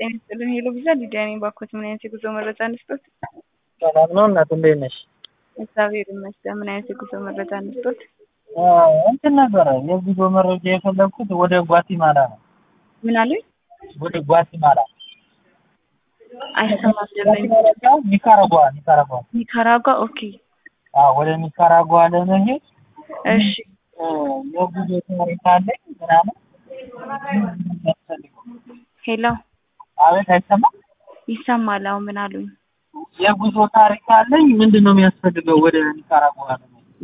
ጤና ይስጥልኝ ሄሎ ቪዛ ሊዲያ ነኝ። ባኮት ምን አይነት የጉዞ መረጃ እንስጦት? ሰላም ነው እናት፣ እንዴት ነሽ? እግዚአብሔር ይመስገን። ምን አይነት የጉዞ መረጃ እንስጦት? እንትን ነበረ የጉዞ መረጃ የፈለግኩት ወደ ጓቲማላ ነው። ምን አሉኝ? ወደ ጓቲማላ አይሰማም ደመኝ ኒካራጓ ኒካራጓ ኒካራጓ። ኦኬ አዎ፣ ወደ ኒካራጓ ለመሄድ እሺ የጉዞ ታሪክ አለኝ ምናምን የሚያስፈልገው ሄሎ አቤት፣ አይሰማም? ይሰማል። አሁን ምን አሉኝ? የጉዞ ታሪክ አለኝ ምንድን ነው የሚያስፈልገው ወደ ኒካራጓ ለመሄድ?